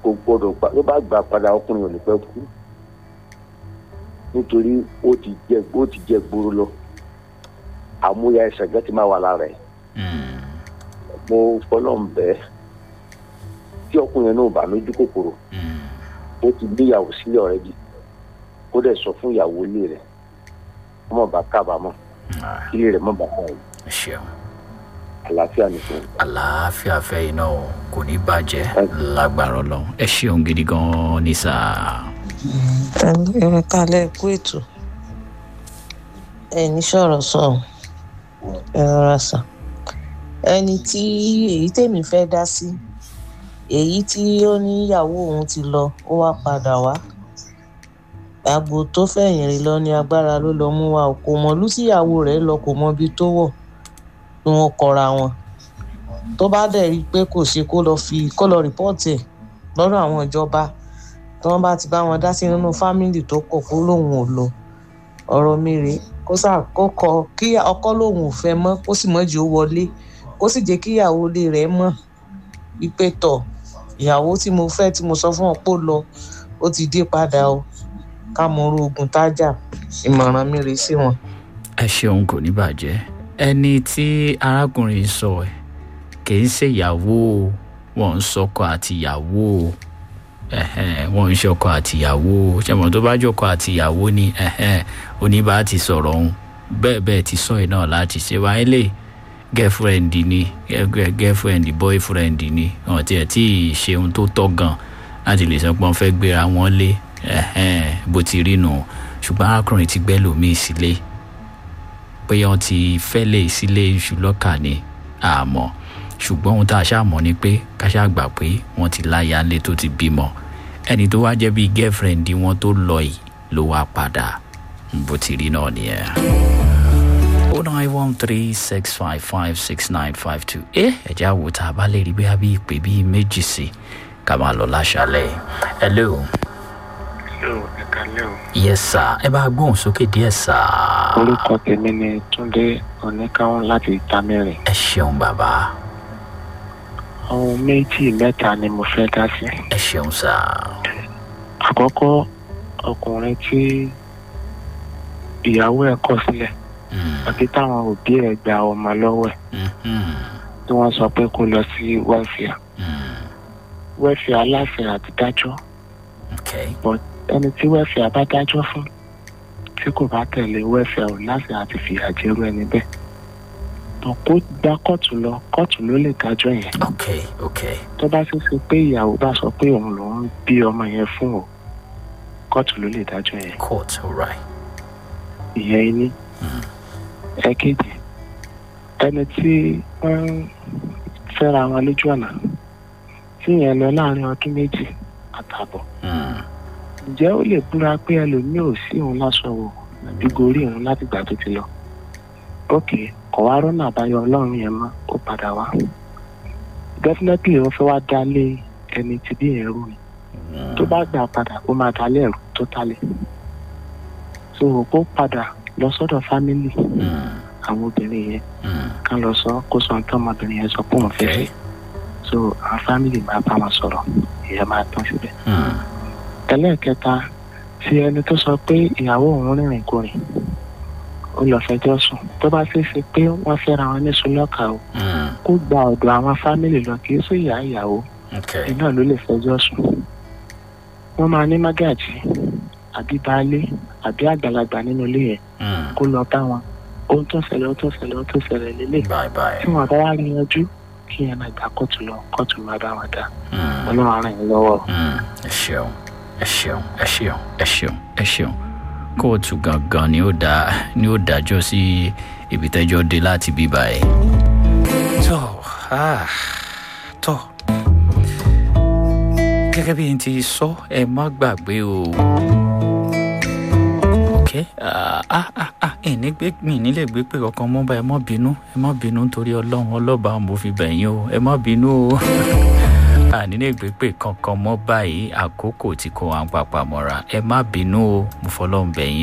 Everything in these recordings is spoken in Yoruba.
kò gbọdọ̀ gbà ló bá gbà padà ọkùnrin ò ní pẹ́ kú nítorí ó ti jẹ ó ti jẹ gbòòrò lọ àmúyẹ ẹsẹ̀ gẹ́tì máa wà lára ẹ̀ Mm. mo fọlọ́n bẹ́ẹ̀ tí ọkùnrin yẹn náà bá lójú kòkòrò Mm. ó ti gbéyàwó sílẹ̀ ọ̀rẹ́dì kó dẹ̀ sọ fún ìyàwó ilé rẹ̀ kó má bàa kábàámọ̀ Ah, kí ilé rẹ̀ má bàa káyọ̀ ẹ ṣeun àlàáfíà nìkan. àlàáfíà fẹ́ iná o kò ní bàjẹ́ lágbára ọlọ́run ẹ ṣeun gidi gan-an ní sáà. ẹ kálẹ̀ kú ètò ẹni sọ̀rọ̀ sọ̀rọ̀ ẹ rọra sàn ẹni tí èyí tèmi fẹ́ dá sí èyí tí ó níyàwó òun ti lọ ó wá padà wá àgbò tó fẹ̀yìn rìn lọ ní agbára ló lọ mú wa o kò mọ ìlú tíyàwó rẹ̀ lọ kò mọ ibi tó wọ̀ ni wọ́n kọra wọn tó bá dẹ̀ rí i pé kò ṣe kó lọ fi kó lọ rìpọ́ọ̀tì ẹ̀ lọ́dọ̀ àwọn ìjọba tí wọ́n bá ti bá wọn dá sí nínú fámìlì tó pọ̀ kó lóun ò lọ ọ̀rọ̀ mi rèé kó sà kó kọ kí ọkọ lòun ò fẹ́ mọ́ kó sì mọ́jì ó wọlé kó sì jẹ́ kí ìyàwó ilé rẹ̀ mọ̀ wípé tọ̀ ìyàwó tí mo fẹ́ tí mo sọ fún ọ pé ó lọ ó ti dé padà o ká mọ orú ogun tájà ìmọ̀ràn mi rèé sí wọn. ẹ ṣeun kò ní bàjẹ́ ẹni tí arákùnrin sọ ẹ kì í ṣe ìyàwó o, wọn ń sọkọ àti ìyàwó o. Ẹhẹ́n, wọn ń ṣọkọ àti ìyàwó o. ṣẹmọ tó bá jọkọ àti ìyàwó ni ẹhẹ́n, oníbà ti sọ̀rọ̀ òun bẹ́ẹ̀ bẹ́ẹ̀ ti sọ ẹ náà láti ṣe wáyé lè girlfriend ni girl- girlfriend boyfriend ni wọn tiẹ̀ tí ì ṣe ohun tó tọ́ gan láti lè sọ pé wọ́n fẹ́ gbéra wọn lé ẹhẹ́n, bó ti rí nù ṣùgbọ́n arákùnrin ti gbẹ́ lòmíì sílé pé wọ́n ti fẹ́lẹ̀ sílé iṣu lọ́kà ni àmọ́ ṣùgbọ́n ohun tá a ṣàmọ́ ni pé ká ṣáà gbà pé wọ́n ti láya ńlẹ̀ tó ti bímọ ẹni tó wá jẹ́ bíi girlfriend wọn tó lọ yìí ló wá padà bó ti rí náà nìyẹn. o nine one three six five five six nine five two ẹ ẹ̀já wo tá a bá lè rí bí a bí ìpè bíi méjì sí ká máa lọ láṣálẹ̀ hello yóò ẹ̀ka lẹ́ o. yes sir ẹ bá gbóhùn sókè díẹ̀ sir. orúkọ tèmi ni túndé oníkàwọn láti ìtamẹ́rìn. ẹ ṣeun bàbá ohun méjì mẹ́ta ni mo fẹ́ dá sí. ẹ ṣeun sir. àkọ́kọ́ ọkùnrin tí ìyàwó ẹ̀ kọ̀ sílẹ̀ Mm, àti táwọn òbí ẹ̀ gba ọmọ lọ́wọ́ ẹ̀ mhm, tí wọ́n sọ pé kó lọ sí wẹ́fìà mm, wẹ́fìà aláṣẹ àti dájọ́ okay. ẹni tí wẹ́fìà bá dájọ́ fún tí kò bá tẹ̀lé wẹ́fìà ò láṣẹ àti fìyà jẹ́rú ẹni bẹ́ẹ̀ tó kó gba kóòtù lọ kóòtù ló lè dájọ́ yẹn okay okay tó bá ṣe ṣe pé ìyàwó bá sọ pé òun lòún bí ọmọ yẹn fún o kóòtù ló lè dájọ́ yẹn court alright ìyẹn iní ẹ̀kejì ẹni tí wọ́n ń fẹ́ra wọn lójú ọ̀nà tí yẹn lọ láàrin ọdún méjì àtààbọ̀ mm, ǹjẹ́ ó lè búra pé ẹlòmíì ò sí òun lásọ wò àbí gorí òun láti gbà tó ti lọ ókè kò wá rọ́nà àbáyọ ọlọ́run yẹn mọ́ ó padà wá definitely ó fẹ́ wá dálé ẹni tí bí yẹn rú ni mm, tó bá gbà padà ó máa dálé ẹ̀rù tó tálẹ̀ so kó padà lọ sọ́dọ̀ fámìlì mm, àwọn obìnrin yẹn mm, kán lọ sọ kó sọ tán ọmọbìnrin yẹn sọ pé òun fẹ́ okay. fẹ́ so àwọn fámìlì máa bá wọn sọ̀rọ̀ ìyẹn máa tán síbẹ̀ Mm, ẹlẹ́ẹ̀kẹta tí ẹni tó sọ pé ìyàwó òun rìnrìn kùnrin ó lọ fẹjọ́ sùn tó bá ṣeé ṣe pé wọ́n fẹ́ra wọn ní sulọ́kà o mm, kó gba ọ̀dọ̀ àwọn fámìlì lọ kì í sí ìyá ìyàwó okay. iná ló lè fẹjọ́ sùn wọ́n máa ní mágàjì àbí baálé àbí àgbàlagbà nínú ilé yẹn Mm, kó lọ bá wọn ohun tó ṣẹlẹ̀ ohun tó ṣẹlẹ̀ ohun tó ṣẹlẹ̀ lélẹ̀ bye bye. tí wọn bá wá rí yanjú kí yẹn máa gbà kóòtù lọ kóòtù máa bá wọn dá Mm, ọlọ́run á ràn yín lọ́wọ́. mm, ẹ ṣeun ẹ ṣeun ẹ ṣeun ẹ ṣeun ẹ ṣeun kóòtù gangan ni ó dá ni ó dájọ́ sí ibi tẹ́jọ́ dé láti bí báyìí. tó ah, tó gẹ́gẹ́ bí n ti sọ ẹ má gbàgbé o. ok ah, ah, ah, ah, ìní gbé mi nílé gbé pé kankan mọ́ bá ẹ má bínú ẹ má bínú nítorí ọlọ́run ọlọ́ba mo fi bẹ̀yìn o ẹ má bínú o ànílé gbé pé kankan mọ́ báyìí àkókò tí kò wá ń papà mọ́ra ẹ má bínú o mo fọlọ́run bẹ̀yìn o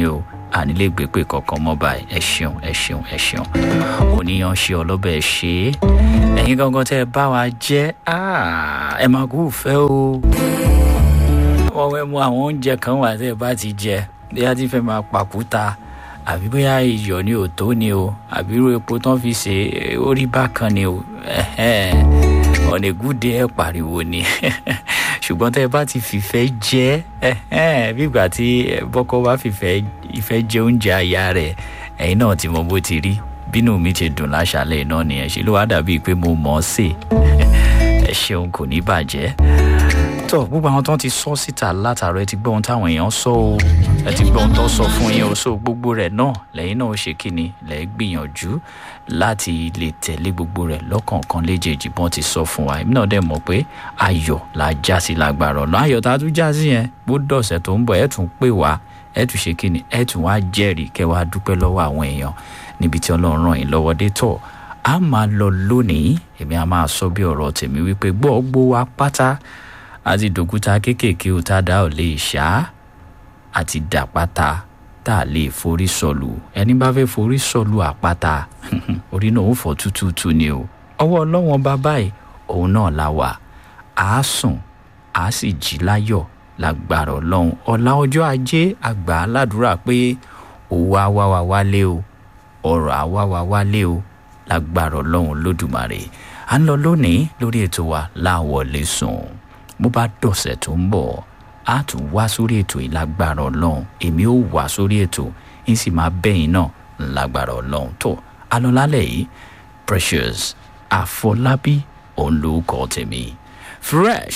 ànílé gbépè kankan mọ́ báyìí ẹ ṣeun ẹ ṣeun ẹ ṣeun oníyan ṣe ọlọ́bẹ̀ ṣe é ẹ̀yin gangan tẹ́ ẹ bá wa jẹ́ ẹ máa kú fẹ́ o wọ́n fẹ́ mú àwọn oúnjẹ kan wà tẹ́ ẹ bá ti jẹ bí a ti fẹ́ máa pàkúta àbí bóyá iyọ̀ ni ò tó ni o àbí irú epo tán fi ṣe orí bákan ni o ọ̀nà ìgúdẹ ẹ̀ pariwo ni ṣùgbọ́n tẹ́ ẹ bá ti fìfẹ́ jẹ́ bí ìgbà tí bọ́kọ́ bá fìfẹ́ ìfẹ́ jẹ oúnjẹ àyà rẹ̀ ẹ̀yin náà ti mọ bó ti rí bínú mi ti dùn láṣálẹ̀ náà nìyẹn ṣe ló wá dàbíi pé mo mọ̀ ọ́ sè ẹ ṣeun kò ní bàjẹ́ tó gbogbo àwọn tó ń ti sọ síta látàrọ ẹ ti gbọ́ ohun táwọn èèyàn sọ o ẹ ti gbọ́ ohun tó sọ fún yín o so gbogbo rẹ̀ náà lẹ́yìn náà ó ṣe kíni lẹ́ gbìyànjú láti lè tẹ̀lé gbogbo rẹ̀ lọ́kọ̀ọ̀kan léjèèjì bọ́n ti sọ fún wa èmi náà dẹ̀ mọ̀ pé ayọ̀ la já sí lágbára ọ̀nà ayọ̀ tá a tún já sí yẹn bó dọ̀sẹ̀ tó ń bọ̀ ẹ̀ tún pè wá ẹ̀ tún ṣe kíni ẹ̀ tún wá jẹ́rìí kẹ́ wá dúpẹ́ lọ́wọ́ àwọn èèyàn níbi tí ọlọ́run ràn yín lọ́wọ́ dé tọ̀ a máa lọ lónìí èmi a máa sọ bí ọ̀rọ̀ tèmi wípé gbọ́ gbó wa pátá àti dòkúta kéékèèké ò tá a dá ò lè ṣá àti dàpáta tá a lè forí sọlù ẹni bá fẹ́ forí sọlù àpáta orí náà ó fọ́ tútútú ni o ọwọ́ ọlọ́wọ́n bá báyìí òun náà la wà á sùn á sì jí láyọ̀ lágbára ọlọ́run ọ̀la ọjọ́ ajé àgbà aládùúrà pé òwò àwa wà wálé o ọ̀rọ̀ àwa wà wálé o lágbára ọlọ́run lódùmarè à ń lọ lónìí lórí ètò wa láwọlé sùn bó bá dọ̀sẹ̀ tó ń bọ̀ á tún wá sórí ètò ìlágbára ọlọ́run èmi ò wá sórí ètò ń sì máa bẹ́yìn náà lágbára ọlọ́run tó alọ́lálẹ̀ yìí precious àfọlábí òun ló kọ́ tèmi fresh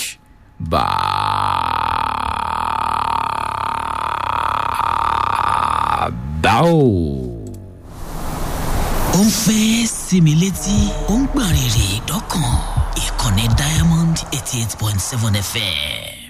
bàbáò. ó ń fẹ́ sinmi létí ó ń gbọ̀n rìrì dọ́kàn ìkànnì diamond eighty eight point seven fm